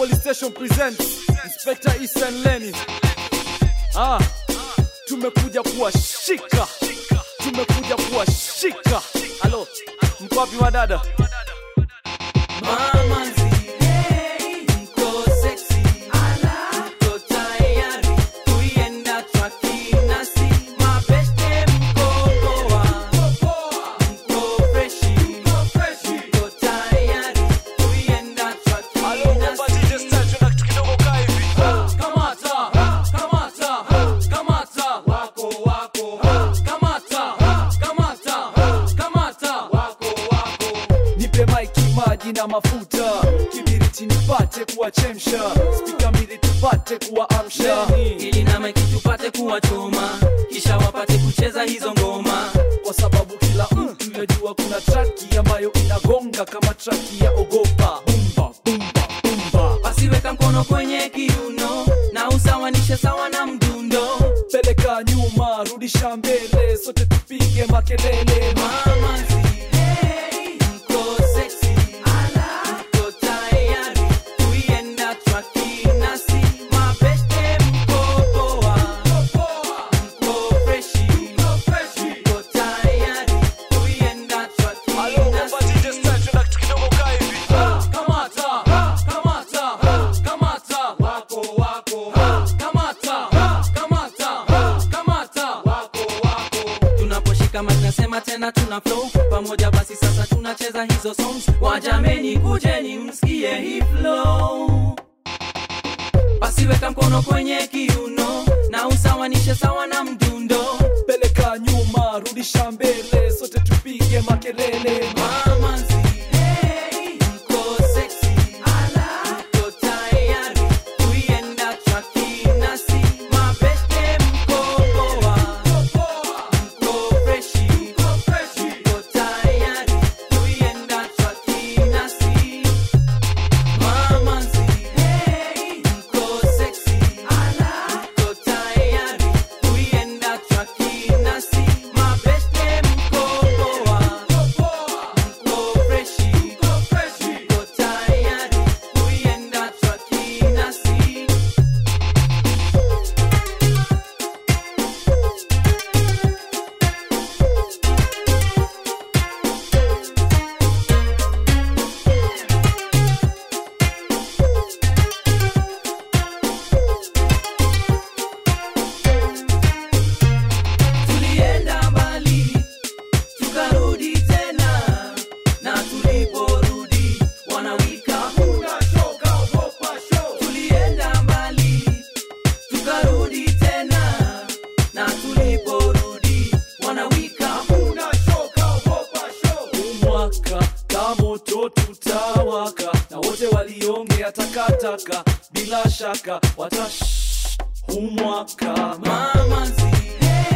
Police Station presents Inspector Ethan Lenny. Ah, tumekuja kuwashika, tumekuja kuwashika. Halo, mko wapi wadada? Mama nzile, mko sexy. Mko tayari kuienda twakinasi. Mabeste mko poa. Mko freshi. Mko tayari kuienda twakinasi. Kamata, kamata, kamata, wako wako. Kamata, kamata, kamata, wako wako. Nipe maiki, maji na mafuta, kibiriti nipate kuwachemsha, spika mbili tupate kuwaamsha, ili na maiki tupate kuwachoma kisha wapate kucheza hizo ngoma kwa sababu kila mtu yajua kuna traki ambayo inagonga kama traki ya ogopa. Bumba, bumba, bumba. basiweka mkono kwenye kiuno na usawanishe sawa na mdundo Peleka nyuma, rudisha mbele, sote tupige makelele. mama nzile mko sexy mko tayari kuienda twakinasi mabeste mko poa mko freshi mko tayari kuienda twakinasi Kamata, kamata, kamata, wako wako. Kamata, kamata, kamata, wako wako. Tunaposhika mic nasema tena tuna flow pamoja, basi sasa tunacheza hizo songs. Wajameni, kujeni msikie hii flow. Basi weka mkono kwenye kiuno na usawanishe sawa na mdundo. Peleka nyuma, rudisha mbele, sote tupige makelele. Mama nzile, mko sexy. Mko tayari kuienda twakinasi. Mabeste mko poa. Mko freshi. Mko tayari kuienda twakinasi. Mama nzile, mko sexy. Mko tayari kuienda twakinasi. Mabeste mko poa. Mko freshi. Mko tayari kuienda twakinasi. Tulienda mbali tukarudi tena, na tuliporudi wanawika Tulienda mbali tukarudi tena, na tuliporudi wanawika mwaka kamoto tutawaka na wote waliongea takataka bila shaka watash humwaka mama nzile